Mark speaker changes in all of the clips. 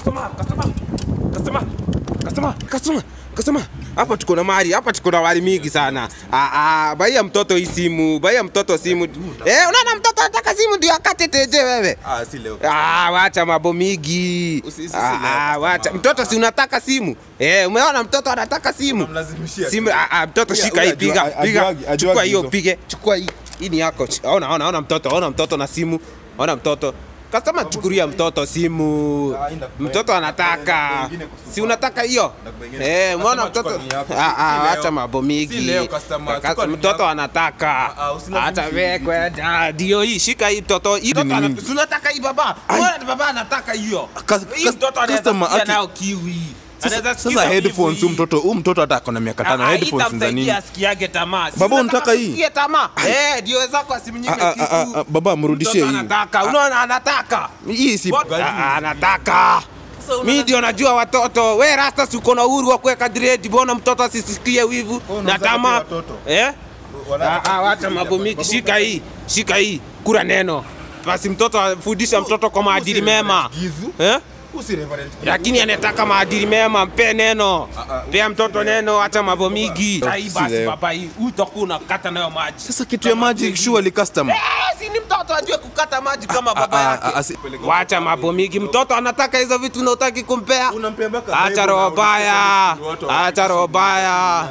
Speaker 1: customer, customer, customer, customer, customer, customer. Hapa tuko na mali, hapa tuko na wali mingi sana. Ah, ah, baia mtoto hii simu, baia mtoto simu. Eh, unaona mtoto anataka simu ndio akate teje wewe.
Speaker 2: Ah, si leo.
Speaker 1: Ah, wacha mambo mingi.
Speaker 2: Usi- usi-
Speaker 1: Ah,
Speaker 2: usi-
Speaker 1: ah, wacha. Mtoto si unataka simu? Eh, umeona mtoto anataka simu?
Speaker 2: Unamlazimishia.
Speaker 1: Simu, ah, ah, mtoto
Speaker 2: Huyu-
Speaker 1: shika
Speaker 2: huyu
Speaker 1: hii, piga,
Speaker 2: ajua-
Speaker 1: piga.
Speaker 2: ajuagi- ajuagi
Speaker 1: Chukua hiyo,
Speaker 2: hizo.
Speaker 1: pige. Chukua hii. Hii ni yako. Ch- Ona, ona, ona mtoto, ona mtoto na simu. Ona mtoto. Kastama chukulia mtoto simu.
Speaker 2: Ah, inda-
Speaker 1: Mtoto anataka.
Speaker 2: Wengine kusumbua.
Speaker 1: Si unataka hiyo?
Speaker 2: wengine-
Speaker 1: Eh, umeona
Speaker 2: Customer
Speaker 1: mtoto?
Speaker 2: chukua ni yako.
Speaker 1: Ah, ah,
Speaker 2: Si leo.
Speaker 1: acha mambo mingi.
Speaker 2: Si leo, customer.
Speaker 1: Ka-
Speaker 2: Chukua ni
Speaker 1: Mtoto
Speaker 2: yako.
Speaker 1: anataka.
Speaker 2: Ah, ah, usilazimishe.
Speaker 1: Acha wewe kwenda. Ndio hii, shika hii mtoto. Hii mtoto
Speaker 2: ni
Speaker 1: ana-
Speaker 2: nini?
Speaker 1: si unataka hii baba? Mbona baba anataka hiyo?
Speaker 2: Kas-
Speaker 1: Hii
Speaker 2: kas-
Speaker 1: mtoto anaweza
Speaker 2: customer
Speaker 1: sikia
Speaker 2: aki-
Speaker 1: nayo kiwi.
Speaker 2: Sasa,
Speaker 1: Anaweza
Speaker 2: sasa
Speaker 1: sikiza
Speaker 2: headphones
Speaker 1: wivu
Speaker 2: huyu mtoto huyu mtoto hata ako na miaka tano
Speaker 1: Ah, ah,
Speaker 2: headphones za nini?
Speaker 1: itamsaidia asikiage tamaa. Si
Speaker 2: Baba,
Speaker 1: unataka
Speaker 2: unataka hii?
Speaker 1: asikie tamaa? Eh, ndio wenzako asimnyime
Speaker 2: Ah, ah,
Speaker 1: kitu.
Speaker 2: ah, ah, baba, mrudishie
Speaker 1: Mtoto
Speaker 2: hii.
Speaker 1: Anataka, unaona anataka.
Speaker 2: Hii si
Speaker 1: What? Ah, ah, anataka. Mi ndio najua watoto. We rasta si uko na uhuru wa kuweka dread, mbona mtoto asisikie wivu na
Speaker 2: unataka
Speaker 1: tamaa?
Speaker 2: pia watoto.
Speaker 1: Eh?
Speaker 2: Wala-
Speaker 1: Ah, ah, wacha mambo mingi. Shika hii, shika hii, kura neno. Basi mtoto afundisha mtoto kwa maadili mema.
Speaker 2: Gizu.
Speaker 1: Eh?
Speaker 2: Usi reverend.
Speaker 1: lakini anataka maadili mema, mpe neno,
Speaker 2: ah,
Speaker 1: pea mtoto neno, acha mambo mingi.
Speaker 2: Ah,
Speaker 1: Hii
Speaker 2: si
Speaker 1: basi
Speaker 2: leo.
Speaker 1: baba, hii utakuwa unakata nayo maji.
Speaker 2: Sasa kitu ya maji surely customer.
Speaker 1: Eh, si ni mtoto ajue kukata maji kama
Speaker 2: Ah,
Speaker 1: baba
Speaker 2: ah,
Speaker 1: yake.
Speaker 2: ah, si-
Speaker 1: Wacha mambo mingi, mtoto anataka hizo vitu na utaki kumpea.
Speaker 2: Unampea mpaka
Speaker 1: Acha
Speaker 2: Bible
Speaker 1: roho
Speaker 2: na
Speaker 1: baya,
Speaker 2: unasema watu wa-
Speaker 1: acha roho baya.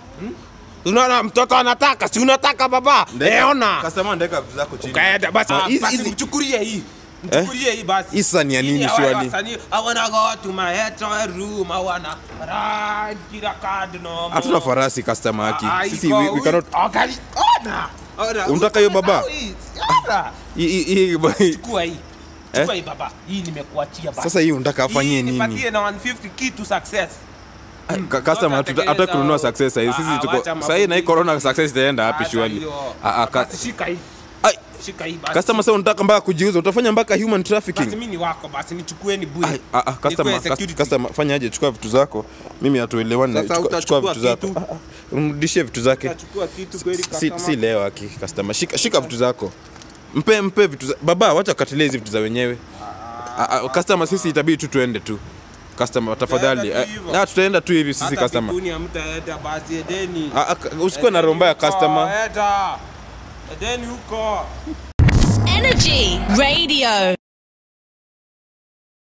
Speaker 1: Unaona mtoto anataka, si unataka baba?
Speaker 2: Ndeka-
Speaker 1: Eh, ona.
Speaker 2: Customer ndeka vitu zako chini.
Speaker 1: Kaenda basi,
Speaker 2: Ah, hizi-
Speaker 1: basi
Speaker 2: hizi-
Speaker 1: mchukulie hii. Mchukulie hii basi.
Speaker 2: Hii sasa ni ya nini
Speaker 1: Hii hawa
Speaker 2: surely?
Speaker 1: wasanii, I wanna go to my hotel room, I wanna ride kila card no more.
Speaker 2: Hatuna farasi customer haki.
Speaker 1: Ah,
Speaker 2: Sisi
Speaker 1: iko
Speaker 2: we, we
Speaker 1: huyu-
Speaker 2: cannot
Speaker 1: Angali- ona, ona,
Speaker 2: Unataka hiyo baba?
Speaker 1: usisahau hii, ona.
Speaker 2: hii hii- hii
Speaker 1: Chukua hii. Chukua hii baba. Hii nimekuachia basi.
Speaker 2: Sasa hii unataka afanyie
Speaker 1: Hii
Speaker 2: nini?
Speaker 1: nipatie na 150 key to success.
Speaker 2: Ka- customer hatuta- hata kununua success sasa
Speaker 1: Ah,
Speaker 2: sisi tuko
Speaker 1: wacha mambo
Speaker 2: sasa hii na hii
Speaker 1: mingi.
Speaker 2: corona success itaenda wapi
Speaker 1: Acha
Speaker 2: surely?
Speaker 1: hiyo.
Speaker 2: Ah ah ka-
Speaker 1: Basi shika hii.
Speaker 2: Ai,
Speaker 1: Shika hii basi.
Speaker 2: customer sasa unataka mpaka kujiuza utafanya mpaka human
Speaker 1: Basi
Speaker 2: trafficking.
Speaker 1: mimi ni wako basi nichukueni bure.
Speaker 2: Ai, ah, ah, customer,
Speaker 1: Nikuwe security.
Speaker 2: cust- customer, fanya aje? Chukua vitu zako, mimi hatuelewani. na-
Speaker 1: Sasa
Speaker 2: chukua- Chukua
Speaker 1: utachukua
Speaker 2: vitu zako,
Speaker 1: kitu.
Speaker 2: Ah, ah, umrudishie vitu zake.
Speaker 1: Nachukua kitu kweli
Speaker 2: Si,
Speaker 1: customer.
Speaker 2: si leo aki customer, shika, shika vitu zako, mpe mpe vitu za, baba, wacha katilia hizi vitu za wenyewe. Ah, ah, customer, sisi itabidi tu tuende tu customer, tafadhali.
Speaker 1: Tutaenda tu
Speaker 2: Ah,
Speaker 1: hivyo.
Speaker 2: ah, tutaenda tu hivi sisi
Speaker 1: Hata
Speaker 2: customer.
Speaker 1: mbinguni hamtaenda basi edeni.
Speaker 2: Ah, ah, usikuwe na roho mbaya
Speaker 1: Edeni huko,
Speaker 2: customer.
Speaker 1: eda. Edeni huko.
Speaker 3: Energy Radio.